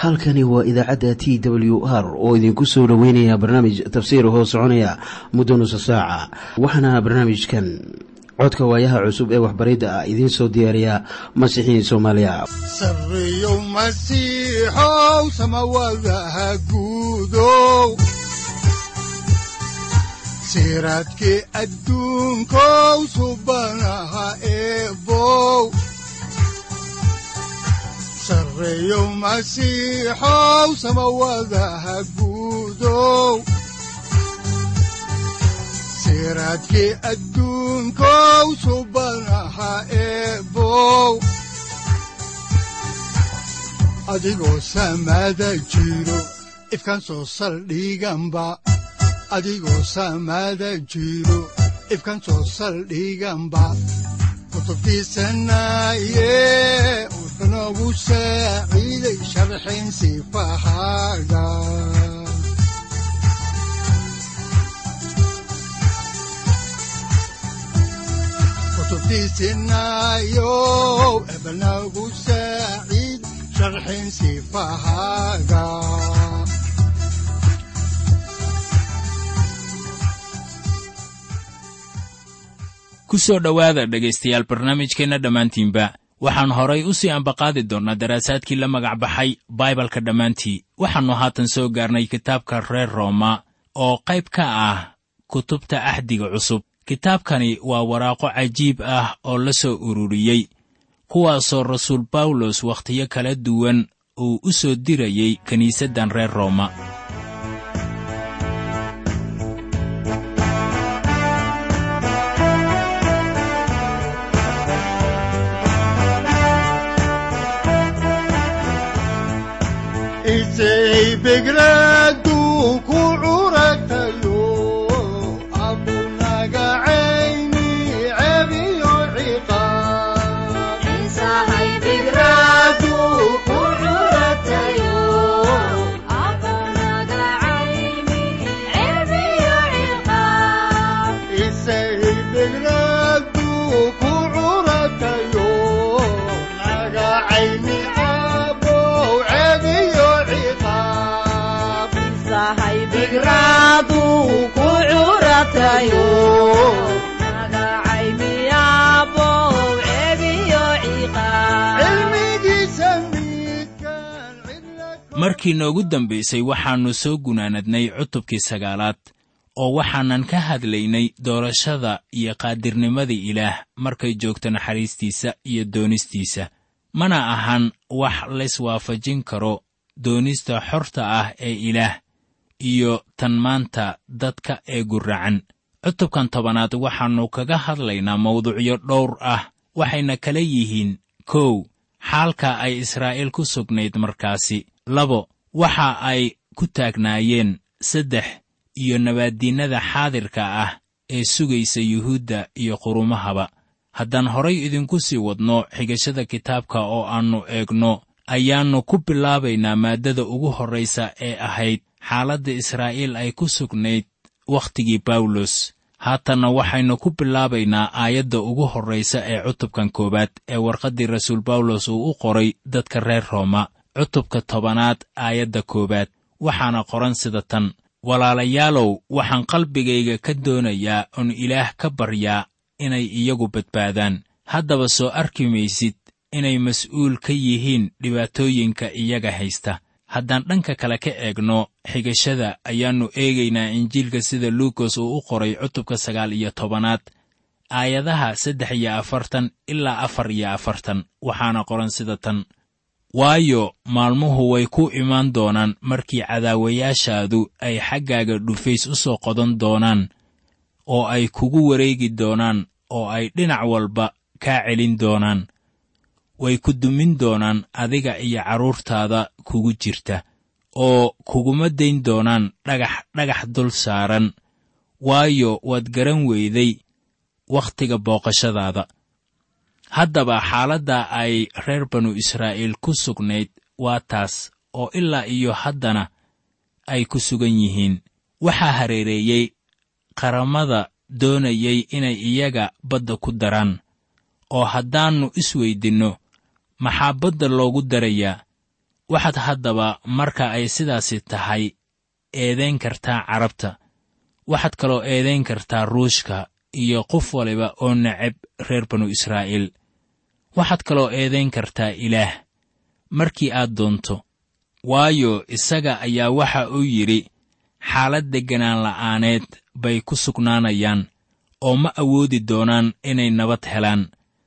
halkani waa idaacadda t w r oo idinku soo dhoweynaya barnaamij tafsiir hoo soconaya muddo nusa saaca waxaana barnaamijkan codka waayaha cusub ee waxbaridda ah idiin soo diyaariya masiixiin soomaaliya siraadki adduunkow subanaha eebow sareeyow masiixow samawadaha guudow siraadki adduunkow subanaha eebow adigoo samaada jiro ifkan soo saldhiganba adigoo saamaada jiro ifkan soo saldhiganba kutubtiisanaaye wuxunogu saaciiday sharxin sifahaaga kutubtiisinaayo ebnagu saaciid sharxin sifahaaga ku soo dhowaada dhegaystayaal barnaamijkeenna dhammaantiinba waxaan horay u sii ambaqaadi doonnaa daraasaadkii la magac baxay baibalka dhammaantii waxaannu haatan soo gaarnay kitaabka reer rooma oo qayb ka ah kutubta axdiga cusub kitaabkani waa waraaqo cajiib ah oo la soo ururiyey kuwaasoo rasuul bawlos wakhtiyo kala duwan uu u soo dirayey kiniisaddan reer rooma begradu ku curatayo abunaga cayni cebiyo ciqaabisaybegradu ku curatayo naga cayni abow cebiyo ciqaab cilmigiisa midkaan cidla markii noogu dambaysay waxaannu soo gunaanadnay cutubkii sagaalaad oo waxaanan ka hadlaynay doorashada iyo qaadirnimada ilaah markay joogto naxariistiisa iyo doonistiisa mana ahan wax layswaafajin karo doonista xorta ah ee ilaah iyo tan maanta dadka ee gurracan cutubkan tobanaad waxaannu kaga hadlaynaa mawduucyo dhowr ah waxayna kala yihiin kow xaalka ay israa'iil ku sugnayd markaasi labo waxa ay ku taagnaayeen saddex iyo nabaaddiinnada xaadirka ah ee sugaysa yuhuudda iyo qurumahaba haddaan horay idinku sii wadno xigashada kitaabka oo aannu eegno ayaannu ku bilaabaynaa maaddada ugu horraysa ee ahayd xaaladda israa'iil ay ku sugnayd wakhtigii bawlos haatanna waxaynu ku bilaabaynaa aayadda ugu horraysa ee cutubkan koowaad ee warqaddii rasuul bawlos uu u qoray dadka reer rooma cutubka tobanaad aayadda koowaad waxaana qoran sida tan walaalayaalow waxaan qalbigayga ka doonayaa oon ilaah ka baryaa inay iyagu badbaadaan haddaba soo arki maysid inay mas'uul ka yihiin dhibaatooyinka iyaga haysta haddaan dhanka kale ka eegno xigashada ayaannu eegaynaa injiilka sida luukas uu u qoray cutubka sagaal iyo tobanaad aayadaha saddex iyo afartan ilaa afar iyo afartan waxaana qoran sida tan waayo maalmuhu way ku imaan doonaan markii cadaawayaashaadu ay xaggaaga dhufays u soo qodan doonaan oo ay kugu wareegi doonaan oo ay dhinac walba kaa celin doonaan way ku dumin doonaan adiga iyo carruurtaada kugu jirta oo kuguma dayn doonaan dhagax dhagax dul saaran waayo waad garan weyday wakhtiga booqashadaada haddaba xaaladda ay reer banu israa'iil ku sugnayd waa taas oo ilaa iyo haddana ay ku sugan yihiin waxaa hareereeyey qaramada doonayay inay iyaga badda ku daraan oo haddaannu isweydinno maxaa badda loogu darayaa waxaad haddaba marka ay sidaasi tahay eedayn kartaa carabta waxaad kaloo eedayn kartaa ruushka iyo qof waliba oo necab reer banu israa'iil waxaad kaloo eedayn kartaa ilaah markii aad doonto waayo isaga ayaa waxa uu yidhi xaalad degganaan la'aaneed bay ku sugnaanayaan oo ma awoodi doonaan inay nabad helaan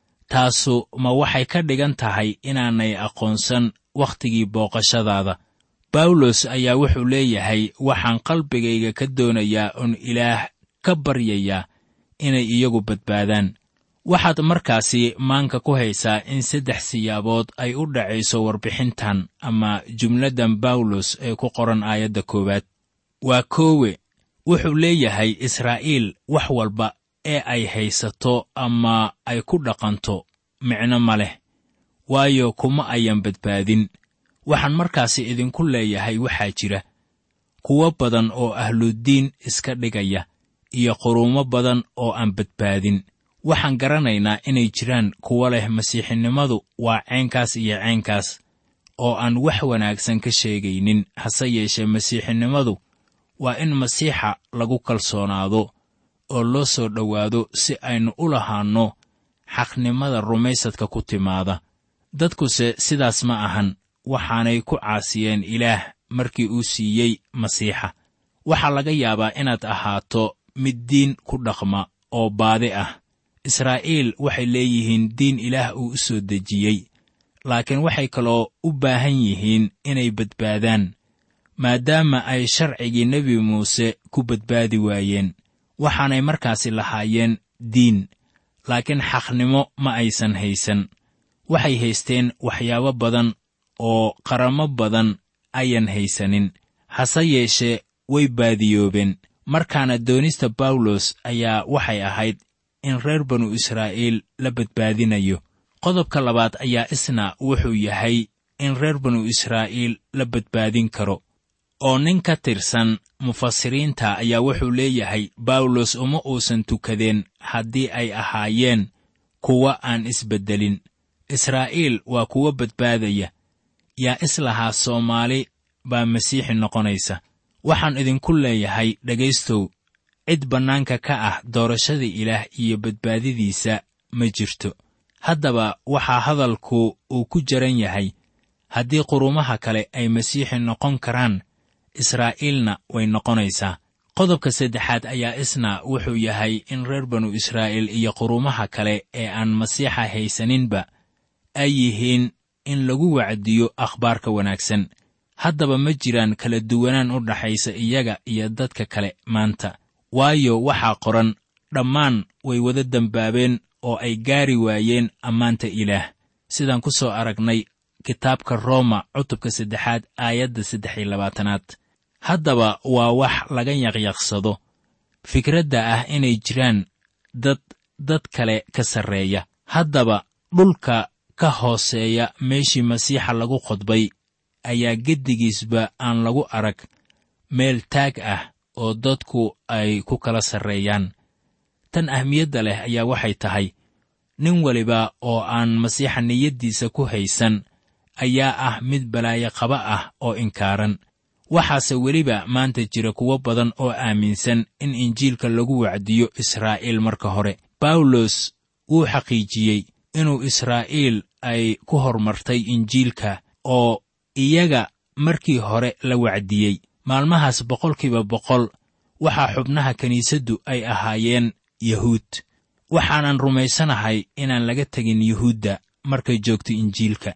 taasu ma waxay ka dhigan tahay inaanay aqoonsan wakhtigii booqashadaada bawlos ayaa wuxuu leeyahay waxaan qalbigayga ka doonayaa oon ilaah ka baryayaa inay iyagu badbaadaan waxaad markaasi maanka ku haysaa in saddex siyaabood ay u dhacayso warbixintan ama jumladdan bawlos ee ku qoran aayadda koowaad waa koowe wuxuu leeyahay israa'iil wax walba ee ay haysato ama ay ku dhaqanto micno ma leh waayo kuma ayan badbaadin waxaan markaasi idinku leeyahay waxaa jira kuwo badan oo ahludiin iska dhigaya iyo quruumo badan oo aan badbaadin waxaan garanaynaa inay jiraan kuwo leh masiixinimadu waa ceenkaas iyo ceenkaas oo aan wax wanaagsan ka sheegaynin hase yeeshee masiixinimadu waa in masiixa lagu kalsoonaado oo loo soo dhowaado si aynu u lahaanno xaqnimada rumaysadka ku timaada dadkuse sidaas ma ahan waxaanay ku caasiyeen ilaah markii uu siiyey masiixa waxaa laga yaabaa inaad ahaato mid diin ku dhaqma oo baadi ah israa'iil waxay leeyihiin diin ilaah uu u soo dejiyey laakiin waxay kaloo u baahan yihiin inay badbaadaan maadaama ay sharcigii nebi muuse ku badbaadi waayeen waxaanay markaasi lahaayeen diin laakiin xaqnimo ma aysan haysan waxay haysteen waxyaabo badan oo qaramo badan ayan haysanin hase yeeshee way baadiyoobeen markaana doonista bawlos ayaa waxay ahayd in reer banu israa'iil la badbaadinayo qodobka labaad ayaa isna wuxuu yahay in reer banu israa'iil la badbaadin karo oo nin ka tirsan mufasiriinta ayaa wuxuu leeyahay bawlos uma uusan tukadeen haddii ay ahaayeen kuwa aan isbeddelin israa'iil waa kuwo badbaadaya yaa islahaa soomaali baa masiixi noqonaysa waxaan idinku leeyahay dhegaystow cid bannaanka ka ah doorashada ilaah iyo badbaadidiisa ma jirto haddaba waxaa hadalku uu ku jaran yahay haddii qurumaha kale ay masiixi noqon karaan israa'iilna way noqonaysaa qodobka saddexaad ayaa isna wuxuu yahay in reer banu israa'iil iyo qurumaha kale ee aan masiixa haysaninba ay yihiin in lagu wacdiyo akhbaarka wanaagsan haddaba ma jiraan kala duwanaan u dhaxaysa iyaga iyo dadka kale maanta waayo waxaa qoran dhammaan way wada dembaabeen oo ay gaari waayeen ammaanta ilaah sidaan ku soo aragnay kitaabka rooma cutubka saddexaad aayadda saddex iyo labaatanaad haddaba waa wax laga yaqyaqsado fikradda ah inay jiraan dad dad kale ka sarreeya haddaba dhulka ka hooseeya meeshii masiixa lagu qodbay ayaa geddigiisba aan lagu arag meel taag ah oo dadku ay ku kala sarreeyaan tan ahmiyadda leh ayaa waxay tahay nin weliba oo aan masiixa niyaddiisa ku haysan ayaa ah mid balaayo qaba ah oo inkaaran waxaase weliba maanta jira kuwo badan oo aaminsan in injiilka lagu wacdiyo israa'iil marka hore bawlos wuu xaqiijiyey inuu israa'iil ay ku hormartay injiilka oo iyaga markii hore la wacdiyey maalmahaas boqolkiiba boqol waxaa xubnaha kiniisaddu ay ahaayeen yahuud waxaanan rumaysanahay inaan laga tegin yuhuudda markay joogto injiilka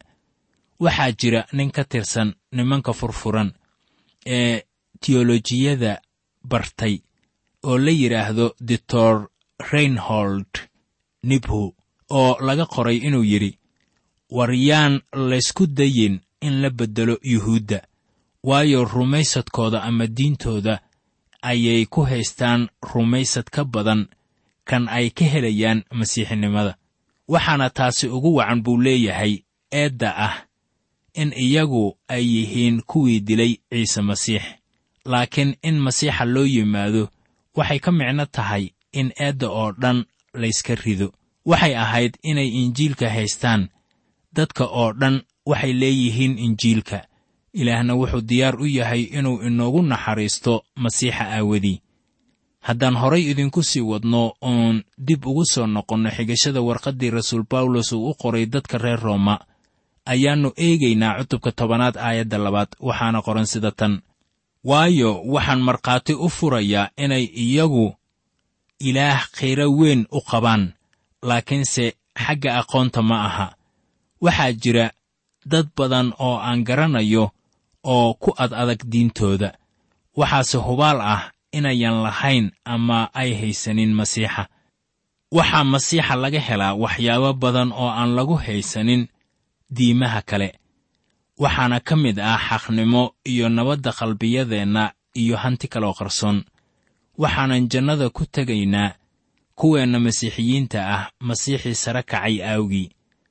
waxaa jira nin ka tirsan nimanka furfuran ee tiyolojiyada bartay oo la yidhaahdo doctor reinhold nibhu oo laga qoray inuu yidhi war yaan laysku dayin in la beddelo yuhuudda waayo rumaysadkooda ama diintooda ayay ku haystaan rumaysad ka badan kan ay ka helayaan masiixinimada waxaana taasi ugu wacan buu leeyahay eedda ah in iyagu ay yihiin kuwii dilay ciise masiix laakiin in masiixa loo yimaado waxay ka micno tahay in eedda oo dhan layska rido waxay ahayd inay injiilka haystaan dadka oo dhan waxay leeyihiin injiilka ilaahna wuxuu diyaar u yahay inuu inoogu naxariisto masiixa aawadii haddaan horay idinku sii wadno oon dib ugu soo noqonno xigashada warqaddii rasuul bawlos uu u qoray dadka reer rooma ayaannu eegaynaa cutubka tobanaad aayadda labaad waxaana qoran sida tan waayo waxaan markhaati u furayaa inay iyagu ilaah khiro weyn u qabaan laakiinse xagga aqoonta ma aha waxaa jira dad badan oo aan garanayo oo ku ad adag diintooda waxaase hubaal ah inayan lahayn ama ay haysanin masiixa waxaa masiixa laga helaa waxyaabo badan oo aan lagu haysanin diimaha kale waxaana ka mid ah xaqnimo iyo nabadda qalbiyadeenna iyo hanti kaloo qarsoon waxaanan jannada ku tegaynaa kuweenna masiixiyiinta ah masiixii sare kacay aawgii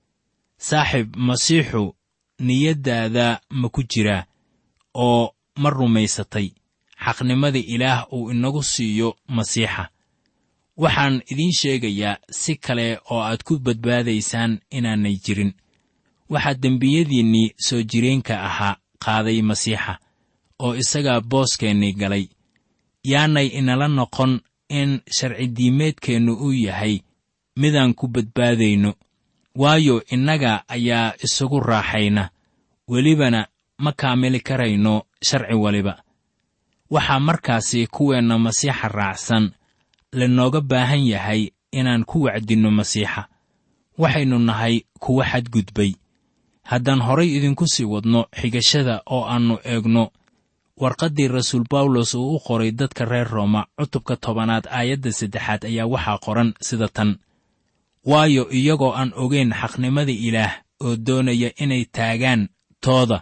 saaxiib masiixu niyaddaada ma ku jiraa oo ma rumaysatay xaqnimada ilaah uu inagu siiyo masiixa waxaan idiin sheegayaa si kale oo aad ku badbaadaysaan inaanay jirin waxaa dembiyadiinnii soo jireenka ahaa qaaday masiixa oo isagaa booskeenni galay yaanay inala noqon in sharcidiimeedkeennu uu yahay midaan ku badbaadayno waayo innaga ayaa isugu raaxayna welibana ma kaamili karayno sharci waliba waxaa markaasi kuweenna masiixa raacsan lanooga baahan yahay inaan ku wacdinno masiixa waxaynu nahay kuwa xadgudbay haddaan horay idinku sii wadno xigashada oo aannu eegno warqaddii rasuul bawlos uu u qoray dadka reer rooma cutubka tobanaad aayadda saddexaad ayaa waxaa qoran sida tan waayo iyagoo aan ogeyn xaqnimada ilaah oo doonaya inay taagaan tooda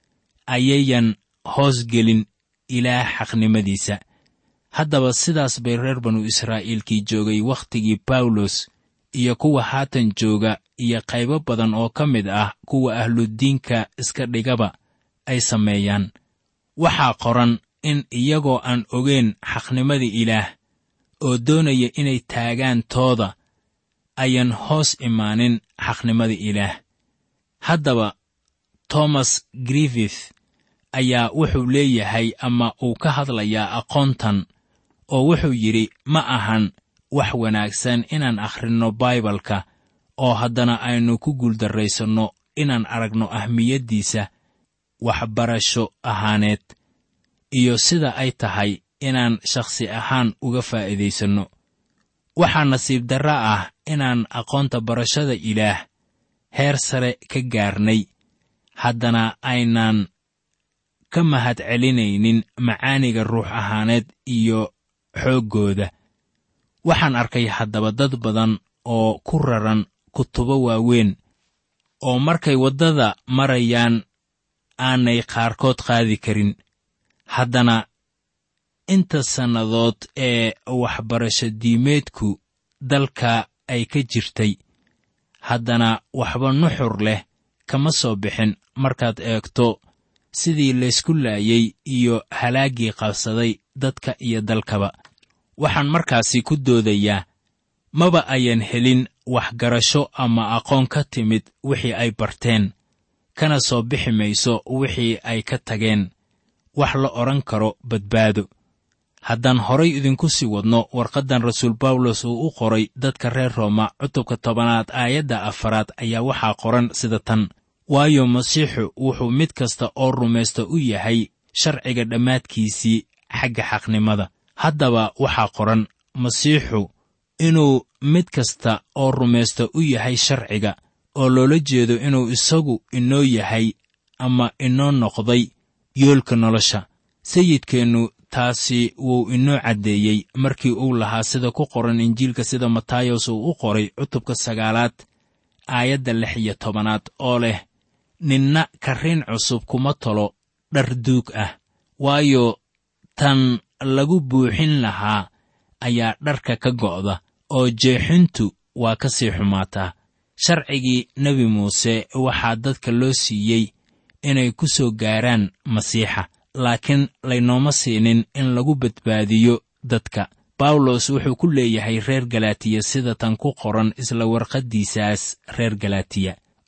ayayan hoos gelin ilaah xaqnimadiisa haddaba sidaas bay reer banu israa'iilkii joogay wakhtigii bawlos iyo kuwa haatan jooga iyo qaybo badan oo ka mid ah kuwa ahludiinka iska dhigaba ay sameeyaan waxaa qoran in iyagoo aan ogeyn xaqnimada ilaah oo doonaya inay taagaan tooda ayan hoos imaanin xaqnimada ilaah haddaba tomas griffith ayaa wuxuu leeyahay ama uu ka hadlayaa aqoontan oo wuxuu yidhi ma ahan wax wanaagsan inaan akhrinno baibalka oo haddana aynu ku guuldarraysanno inaan aragno ahmiyaddiisa waxbarasho ahaaneed iyo sida ay tahay inaan shakhsi ahaan uga faa'iidaysanno waxaa nasiib darra ah inaan aqoonta barashada ilaah heer sare ka gaarnay haddana aynaan ka mahad celinaynin macaaniga ruux ahaaneed iyo xooggooda waxaan arkay haddaba dad badan oo ku raran kutubo waaweyn oo markay waddada marayaan aanay qaarkood qaadi karin haddana inta sannadood ee waxbarasho diimeedku dalka ay ka jirtay haddana waxba nuxur leh kama soo bixin markaad eegto sidii laysku laayey iyo halaaggii qabsaday dadka iyo dalkaba waxaan markaasi ku doodayaa maba ayan helin waxgarasho ama aqoon ka timid wixii ay barteen kana soo bixi mayso wixii ay ka tageen wax la odhan karo badbaado haddaan horay idinku sii wadno warqaddan rasuul bawlos uu u qoray dadka reer rooma cutubka tobanaad aayadda afaraad ayaa waxaa qoran sida tan waayo masiixu wuxuu mid kasta oo rumaysta u yahay sharciga dhammaadkiisii xagga xaqnimada haddaba waxaa qoran masiixu inuu mid kasta oo rumaysta u yahay sharciga oo loola jeedo inuu isagu inoo yahay ama inoo noqday yoolka nolosha sayidkeennu taasi wuu inoo caddeeyey markii uu lahaa sida ku qoran injiilka sida matayos uu u qoray cutubka sagaalaad aayadda lix iyo tobanaad oo leh ninna karriin cusub kuma tolo dhar duug ah waayo tan lagu buuxin lahaa ayaa dharka ka go'da oo jeexintu waa ka sii xumaataa sharcigii nebi muuse waxaa dadka loo siiyey inay ku soo gaaraan masiixa laakiin laynooma siinin in lagu badbaadiyo dadka bawlos wuxuu ku leeyahay reer galaatiya sida tan ku qoran isla warqaddiisaas reer galaatiya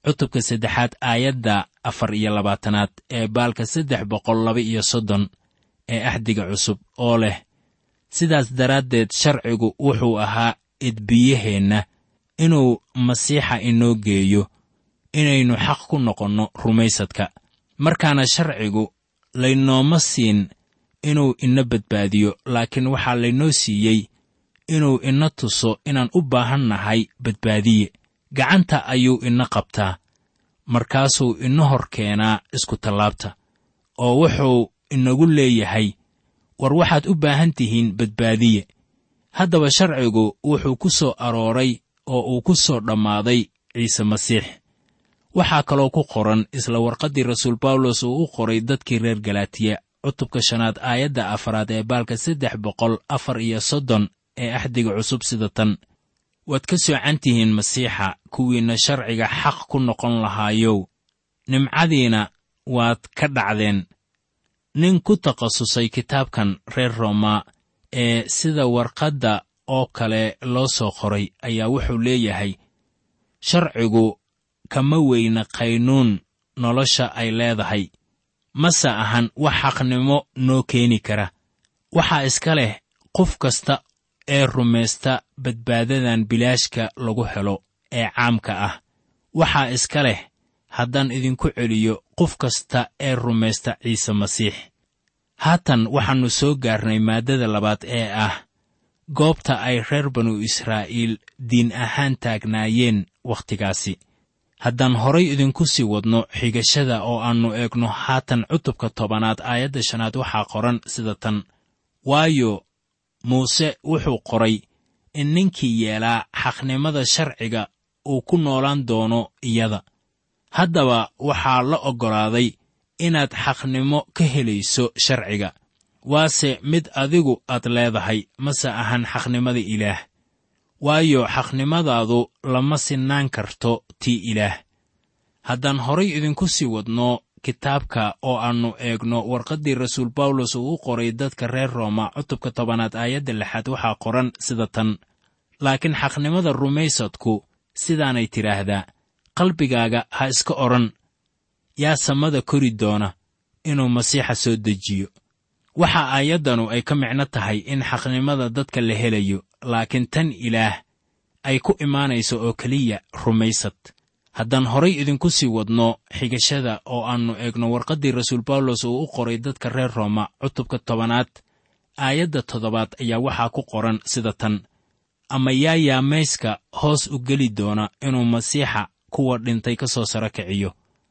cutubka saddexaad aayadda afar iyo labaatanaad ee baalka saddex boqol laba iyo soddon ee axdiga cusub oo leh sidaas daraaddeed sharcigu wuxuu ahaa idbiyaheenna inuu masiixa inoo geeyo inaynu xaq ku noqonno rumaysadka markaana sharcigu laynooma siin inuu ina badbaadiyo laakiin waxaa laynoo siiyey inuu ina tuso inaan u baahan nahay badbaadiye gacanta ayuu ina qabtaa markaasuu ina hor keenaa iskutallaabta oo wuxuu inagu leeyahay war waxaad u baahan tihiin badbaadiye haddaba sharcigu wuxuu ku soo arooray oo uu ku soo dhammaaday ciise masiix waxaa kaloo ku qoran isla warqaddii rasuul bawlos uu u qoray dadkii reer galaatiya cutubka shanaad aayadda afaraad ee baalka saddex boqol afar iyo soddon ee axdiga cusub sida tan waad ka soocan tihiin masiixa kuwiinna sharciga xaq ku noqon lahaayow nimcadiina waad ka dhacdeen nin ku takhasusay kitaabkan reer rooma ee sida warqadda oo kale loo soo qoray ayaa wuxuu leeyahay sharcigu kama weyna qaynuun nolosha ay leedahay mase ahan wax xaqnimo noo keeni kara waxaa iska leh qof kasta ee rumaysta badbaadadan bilaashka lagu helo ee caamka ah waxaa iska leh haddaan idinku celiyo qof kasta ee rumaysta ciise masiix haatan waxaannu soo gaarnay maaddada labaad ee ah goobta ay reer banu israa'iil diin ahaan taagnaayeen wakhtigaasi haddaan horay idinku sii wadno xigashada oo aannu eegno haatan cutubka tobanaad aayadda shanaad waxaa qoran sida tan waayo muuse wuxuu qoray in ninkii yeelaa xaqnimada sharciga uu ku noolaan doono iyada haddaba waxaa la oggolaaday inaad xaqnimo ka helayso sharciga waase mid adigu aad leedahay mase ahan xaqnimada ilaah waayo xaqnimadaadu lama sinaan karto tii ilaah haddaan horay idinku sii wadno kitaabka oo aannu eegno warqaddii rasuul bawlos uu u qoray dadka reer rooma cutubka tobanaad aayadda lixaad waxaa qoran sida tan laakiin xaqnimada rumaysadku sidaanay tidhaahdaa qalbigaaga ha iska odhan yaa samada kori doona inuu masiixa soo dejiyo waxa aayaddanu ay ka micno tahay in xaqnimada dadka la helayo laakiin tan ilaah ay ku imaanayso oo keliya rumaysad haddaan horay idinku sii wadno xigashada oo aannu eegno warqaddii rasuul bawlos uu u qoray dadka reer rooma cutubka tobanaad aayadda toddobaad ayaa waxaa ku qoran sida tan ama yaa yaamayska hoos u geli doona inuu masiixa kuwa dhintay ka soo saro kiciyo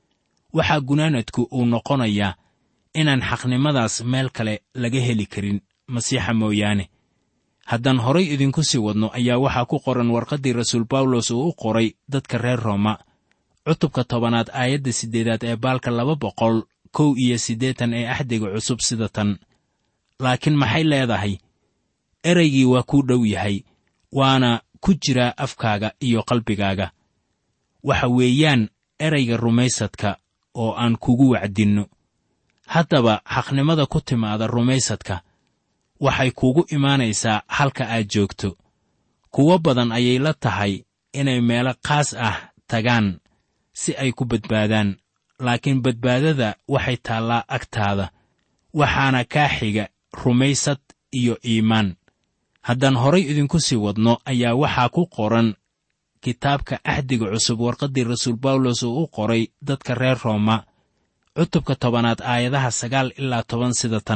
waxaa gunaanadku uu noqonayaa inaan xaqnimadaas meel kale laga heli karin masiixa mooyaane haddaan horay idinku sii wadno ayaa waxaa ku qoran warqaddii rasuul bawlos uu u qoray dadka reer rooma cutubka tobanaad aayadda siddeedaad ee baalka laba boqol kow iyo siddeetan ee axdiga cusub sida tan laakiin maxay leedahay ereygii waa kuu dhow yahay waana ku jiraa afkaaga iyo qalbigaaga waxa weeyaan erayga rumaysadka oo aan kugu wacdinno haddaba xaqnimada ku timaada rumaysadka waxay kuugu imaanaysaa halka aad joogto kuwo badan ayay la tahay inay meelo qaas ah tagaan si ay ku badbaadaan laakiin badbaadada waxay taallaa agtaada waxaana kaa xiga rumaysad iyo iimaan haddaan horay idinku sii wadno ayaa waxaa ku qoran kitaabka axdiga cusub warqaddii rasuul bawlos uu u qoray dadka reer rooma cutubka tobanaad aayadaha sagaal ilaa toban sida tan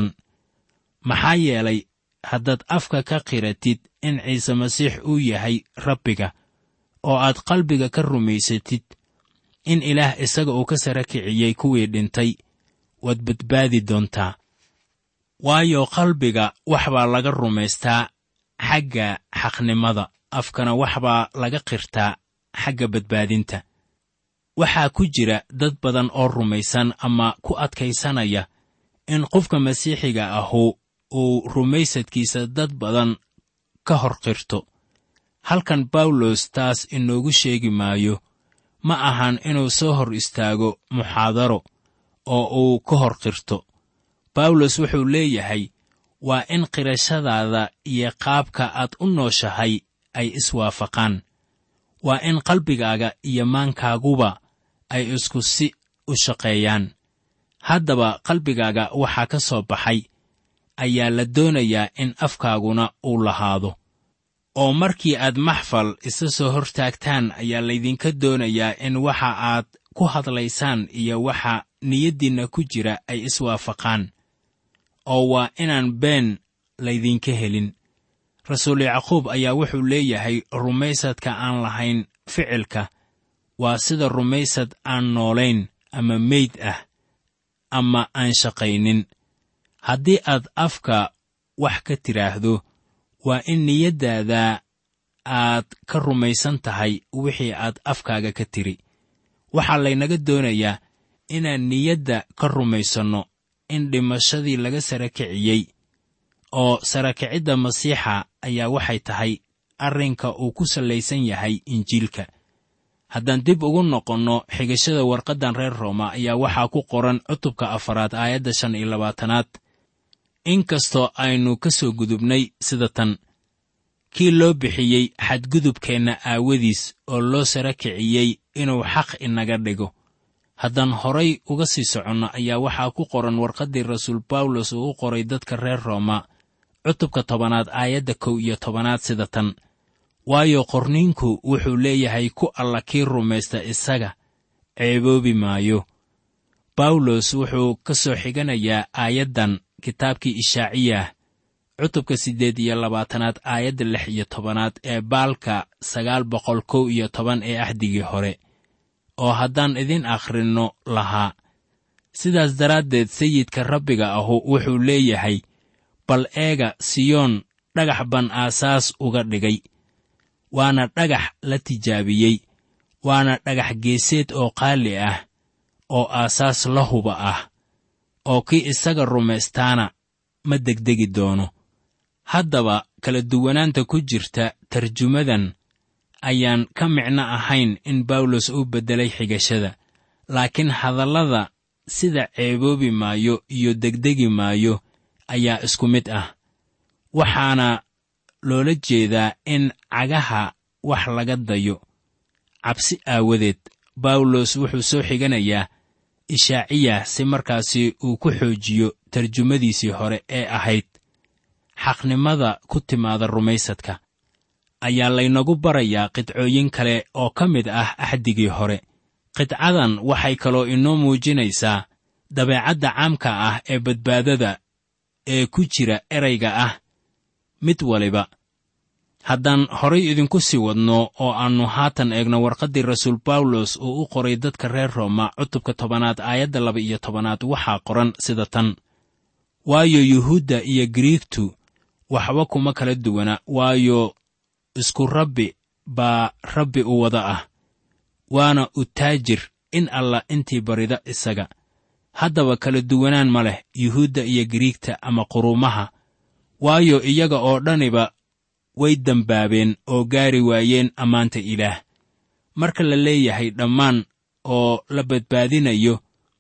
maxaa yeelay haddaad afka ka qiratid in ciise masiix uu yahay rabbiga oo aad qalbiga ka rumaysatid in ilaah isaga uu ka sara kiciyey kuwii dhintay waad badbaadi doontaa waayo qalbiga wax baa laga rumaystaa xagga xaqnimada afkana wax baa laga qirtaa xagga badbaadinta waxaa ku jira dad badan oo rumaysan ama ku adkaysanaya in qofka masiixiga ahu uu rumaysadkiisa dad badan ka hor qirto halkan bawlos taas inoogu sheegi maayo ma ahan inuu soo hor istaago muxaadaro oo uu ka hor qirto bawlos wuxuu leeyahay waa in qirashadaada iyo qaabka aad u nooshahay ay iswaafaqaan waa in qalbigaaga iyo maankaaguba ay isku si u shaqeeyaan haddaba qalbigaaga waxaa ka soo baxay ayaa la doonayaa in afkaaguna uu lahaado oo markii aad maxfal isa soo hortaagtaan ayaa laydinka doonayaa in waxa aad ku hadlaysaan iyo waxa niyaddiinna ku jira ay iswaafaqaan oo waa inaan been laydinka helin rasuul yacquub ayaa wuxuu leeyahay rumaysadka aan lahayn ficilka waa sida rumaysad aan noolayn ama meyd ah ama aan shaqaynin haddii aad afka wax ka tidhaahdo waa in niyaddaada aad ka rumaysan tahay wixii aad afkaaga ka tiri waxaa laynaga doonayaa inaan niyadda ka rumaysanno in dhimashadii laga sara kiciyey oo sarakicidda masiixa ayaa waxay tahay arrinka uu ku sallaysan yahay injiilka haddaan dib ugu noqonno xigashada warqaddan reer rooma ayaa waxaa ku qoran cutubka afaraad aayadda shan iyo labaatanaad inkastoo aynu ka soo gudubnay sida tan kii loo bixiyey xadgudubkeenna aawadiis oo loo sara kiciyey inuu xaq inaga dhigo haddaan horay uga sii soconno ayaa waxaa ku qoran warqaddii rasuul bawlos uu u qoray dadka reer rooma cutubka tobanaad aayadda kow iyo tobanaad sida tan waayo qorniinku wuxuu leeyahay ku alla kii rumaysta isaga ceeboobi maayo bawlos wuxuu ka soo xiganayaa aayaddan kitaabkii ishaaciyah cutubka siddeed iyo labaatanaad aayadda lix iyo tobanaad ee baalka sagaal boqol kow iyo toban ee axdigii hore oo haddaan idin akhrinno lahaa sidaas daraaddeed sayidka rabbiga ahu wuxuu leeyahay bal eega siyoon dhagax ban aasaas uga dhigay waana dhagax la tijaabiyey waana dhagax geeseed oo qaali ah oo aasaas la huba ah oo kii isaga rumaystaana ma degdegi doono haddaba kala duwanaanta ku jirta tarjumadan ayaan ka micno ahayn in bawlos uu beddelay xigashada laakiin hadallada sida ceeboobi maayo iyo degdegi maayo ayaa isku mid ah waxaana loola jeedaa in cagaha wax laga dayo cabsi aawadeed bawlos wuxuu soo xiganayaa ishaaciyah si markaasi uu ku xoojiyo tarjumadiisii hore ee ahayd xaqnimada ku timaada rumaysadka ayaa laynagu barayaa qidcooyin kale oo ka mid ah axdigii hore qidcadan waxay kaloo inoo muujinaysaa dabeecadda caamka ah ee badbaadada ee ku jira erayga ah mid waliba haddaan horay idinku sii wadno oo aannu haatan eegno warqaddii rasuul bawlos uu u qoray dadka reer rooma cutubka tobanaad aayadda laba iyo tobanaad waxaa qoran sida tan waayo yuhuudda iyo giriigtu waxba kuma kala duwana waayo isku rabbi baa rabbi u wada ah waana u taajir in alla intii barida isaga haddaba kala duwanaan ma leh yuhuudda iyo giriigta ama quruumaha waayo iyaga oo dhaniba way dembaabeen oo gaari waayeen ammaanta ilaah marka la leeyahay dhammaan oo la badbaadinayo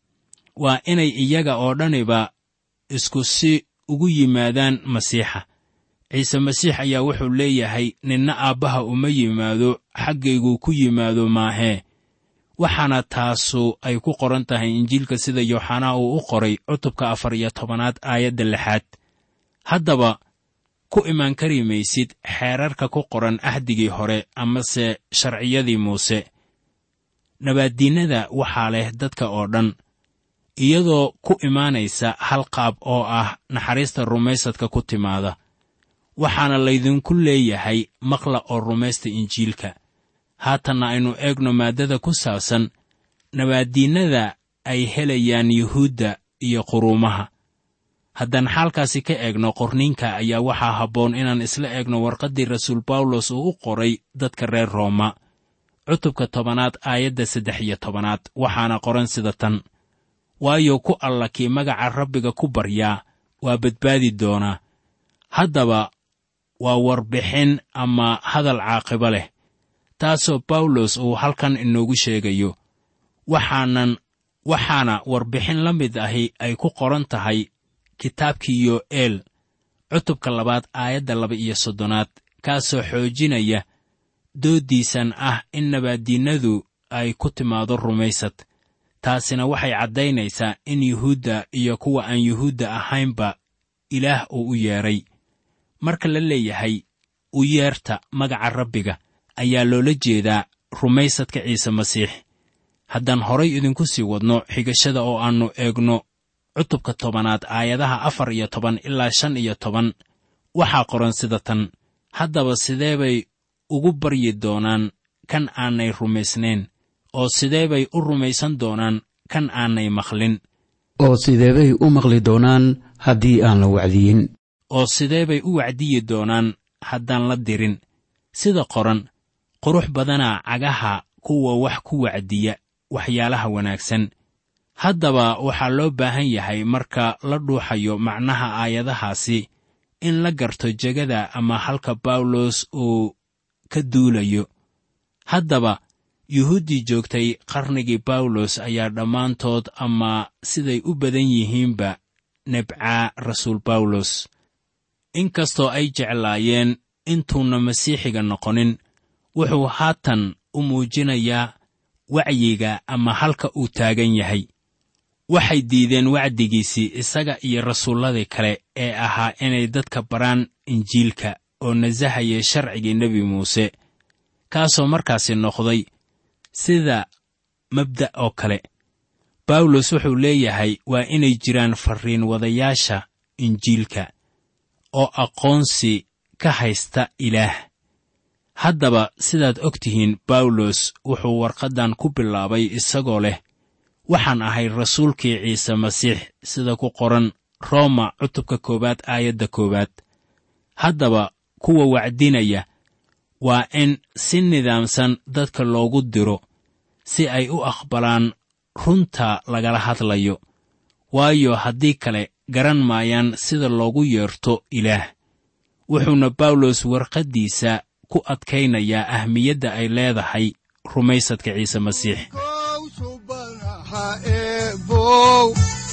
waa inay iyaga oo dhaniba isku si ugu yimaadaan masiixa ciise masiix ayaa wuxuu leeyahay ninna aabbaha uma yimaado xaggayguu ku yimaado maahee waxaana taasu ay ku qoran tahay injiilka sida yooxanaa uu u qoray cutubka afar iyo tobanaad aayadda lixaad haddaba ku imaan kari maysid xeerarka ku qoran axdigii hore amase sharciyadii muuse nabaaddiinnada waxaa leh dadka oo dhan iyadoo ku imaanaysa hal qaab oo ah naxariista rumaysadka ku timaada waxaana laydinku leeyahay maqla oo rumaysta injiilka haatanna aynu eegno maaddada ku saabsan nabaaddiinnada ay helayaan yuhuudda iyo quruumaha haddaan xaalkaasi ka eegno qorniinka ayaa waxaa habboon inaan isla eegno warqaddii rasuul bawlos uu u qoray dadka reer rooma cutubka tobanaad aayadda saddex iyo tobanaad waxaana qoran sida tan waayo ku alla kii magaca rabbiga ku baryaa waa badbaadi doonaa haddaba waa warbixin ama hadal caaqibo leh taasoo bawlos uu halkan inoogu sheegayo waxaanan waxaana warbixin la mid ahi ay ku qoran tahay kitaabkii yo'eel cutubka labaad aayadda laba iyo soddonaad kaasoo xoojinaya dooddiisan ah in nabaaddiinnadu ay ku timaado rumaysad taasina waxay caddaynaysaa in yuhuudda iyo kuwa aan yuhuudda ahaynba ilaah uu u yeedhay marka la leeyahay u yeerta magaca rabbiga ayaa loola jeedaa rumaysadka ciise masiix haddaan horay idinku sii wadno xigashada oo aannu eegno cutubka tobanaad aayadaha afar iyo toban ilaa shan iyo toban waxaa qoran sida tan haddaba sidee bay ugu baryi doonaan kan aanay rumaysnayn oo sidee bay u rumaysan doonaan kan aanay maqlin oo sidee bay u maqli doonaan haddii aan la wacdiyin oo sidee bay u wacdiyi doonaan haddaan la dirin sida qoran qurux badanaa cagaha kuwa wax ku wacdiya waxyaalaha wanaagsan haddaba waxaa loo baahan yahay marka la dhuuxayo macnaha aayadahaasi in la garto jegada ama halka bawlos uu ka duulayo haddaba yuhuuddii joogtay qarnigii bawlos ayaa dhammaantood ama siday u badan yihiinba nebcaa rasuul bawlos inkastoo ay jeclaayeen intuuna masiixiga noqonin wuxuu haatan u muujinayaa wacyiga ama halka uu taagan yahay waxay diideen wacdigiisii isaga iyo rasuulladii kale ee ahaa inay dadka baraan injiilka oo nasahaya sharcigii nebi muuse kaasoo markaasi noqday sida mabda' oo kale bawlos wuxuu leeyahay waa inay jiraan farriin wadayaasha injiilka oo aqoonsi ka haysta ilaah haddaba sidaad og tihiin bawlos wuxuu warqaddan ku bilaabay isagoo leh waxaan ahay rasuulkii ciise masiix sida ku qoran rooma cutubka koowaad aayadda koowaad haddaba kuwa wacdinaya waa in si nidaamsan dadka loogu diro si ay u aqbalaan runta lagala hadlayo waayo haddii kale garan maayaan sida loogu yeerto ilaah wuxuuna bawlos warqaddiisa ku adkaynayaa ahmiyadda ay leedahay rumaysadka ciise masiix kow subanaha eebow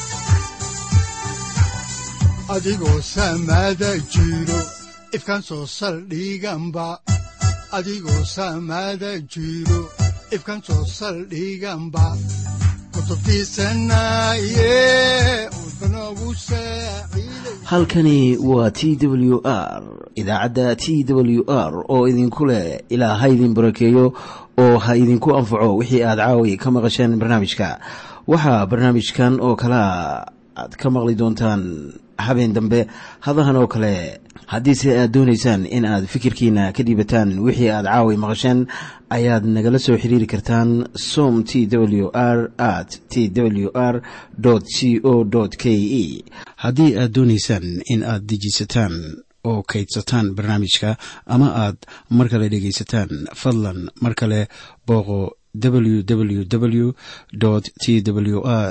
adigoo samada jiro ifkan soo saldhiganba adigoo samada jiro ifkan soo saldhiganba kutubtiisanaye udbanogu saaciiday halkani waa t w r idaacadda t w r oo idinku leh ilaa ha idin barakeeyo oo ha idinku anfaco wixii aad caawi ka maqasheen barnaamijka waxaa barnaamijkan oo kalea aad ka maqli doontaan habeen dambe hadahan oo kale haddiise aad doonaysaan in aad fikirkiina ka dhiibataan wixii aad caawi maqasheen ayaad nagala soo xiriiri kartaan som t w r at t w r c o k e haddii aad doonaysaan in aad dejiisataan oo kaydsataan barnaamijka ama aad mar kale dhegaysataan fadlan mar kale booqo www t w r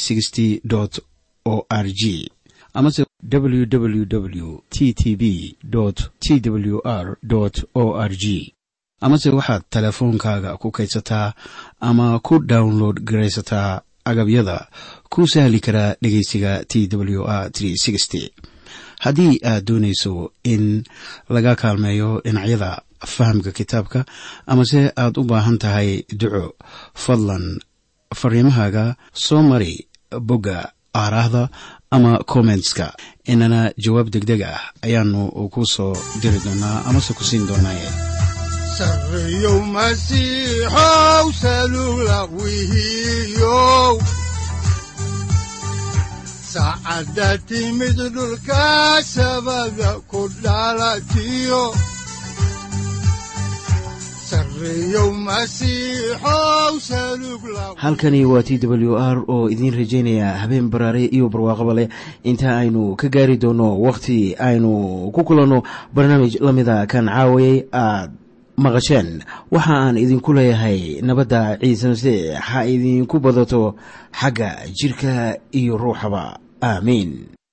o r g amase www t t b t w r o r g amase waxaad teleefoonkaaga ku kaydsataa ama ku download garaysataa agabyada ku sahli karaa dhegeysiga t w r haddii aad doonayso in laga kaalmeeyo dhinacyada fahamka kitaabka amase aad u baahan tahay duco fadlan fariimahaaga soo mari bogga aaraahda ama kommentska inana jawaab degdeg ah ayaanu ku soo diri doonaa amase ku siin doonaaye sarreyow masiixow salugla wihiyow saacadda timid dhulka sabada ku dhalatiyo sarreyow masiixow salugla halkani waa t w r oo idiin rajaynaya habeen baraare iyo barwaaqaba leh inta aynu ka gaari doono wakhti aynu ku kulanno barnaamij la mida kan caawayay aad maqasheen waxa aan idinku leeyahay nabadda ciise masiix ha idinku badato xagga jidhka iyo ruuxaba aamiin